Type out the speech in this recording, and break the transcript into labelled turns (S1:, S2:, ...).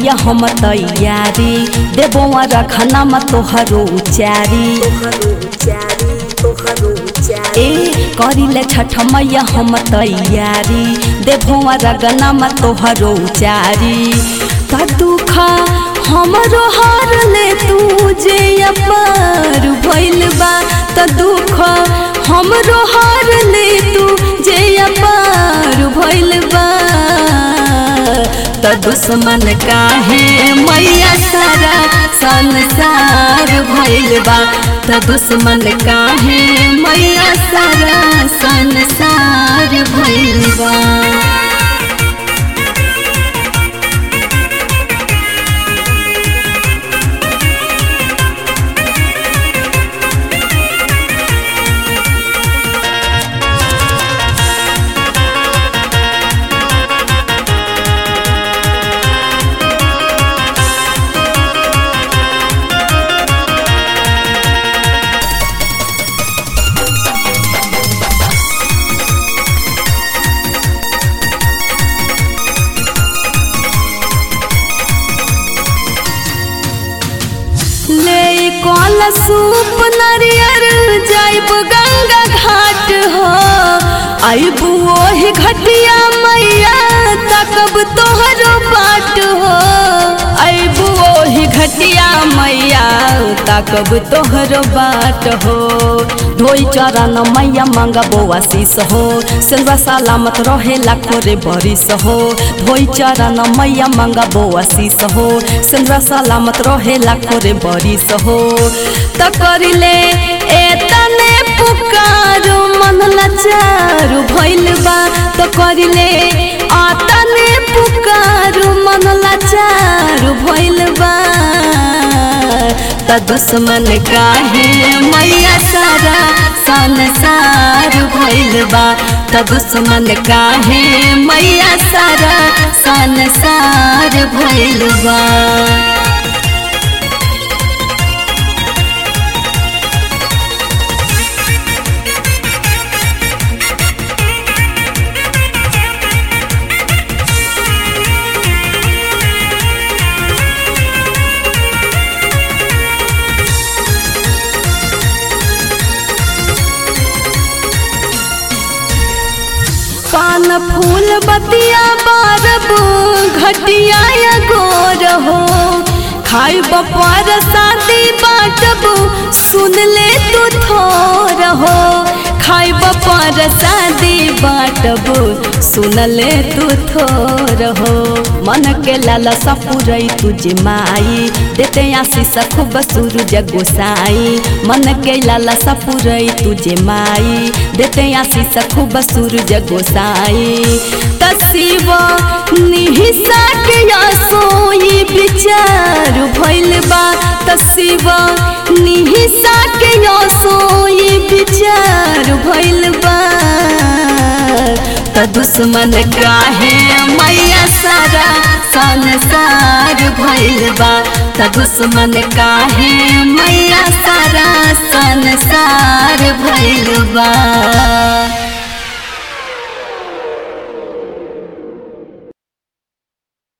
S1: मैया हम तैयारी देबो रखना म तोहरो उचारी ए करिले छठ मैया हम तैयारी देबो रगना म तोहरो उचारी का दुख हमरो हार ले तू जे अपार भइल बा त दुख हमरो हार ले तू जे अपार भइल बा त दुश्मन काहे मैया सारा संसार भइल बा त दुश्मन काहे मैया सारा संसार भइल बा ले कल सूप नरियर जाइब गंगा घाट हो आइब ओही घटिया मैया तकब तोहरो बाट हो आइब ओही घटिया मैया तकब तोहरो बाट हो धोई चरण मैया मंगबो आशीष हो सेवा सलामत रहे लाखो रे बरिस हो धोई चरण मैया मंगबो आशीष हो सेवा सलामत रहे लाखो रे बरिस हो त करिले एतने पुकारो मन लाचारु भइल बा त करिले आतने पुकारो मन लाचारु भइल बा त दुश्मन काहे मैया सारा संसार भइल बा त दुश्मन काहे मैया सारा संसार भइल बा पान फूल बतिया बारब घटिया या गोर हो खाई बपार शादी बाटब सुन ले तू थोर हो खाई बपार शादी बाटब सुन ले तू थोर हो मन के लाला सपुरई तुझे माई देते आशीष खूब सूरज गोसाई मन के लाला सपुरई तुझे माई देते आशीष खूब सूरज गोसाई तसीब निहिसा के सोई विचार भइल बा तसीब निहिसा के सोई विचार भइल बा त दुश्मन काहे मैया सारा संसार भइल बा त दुश्मन काहे मैया सारा संसार भइल बा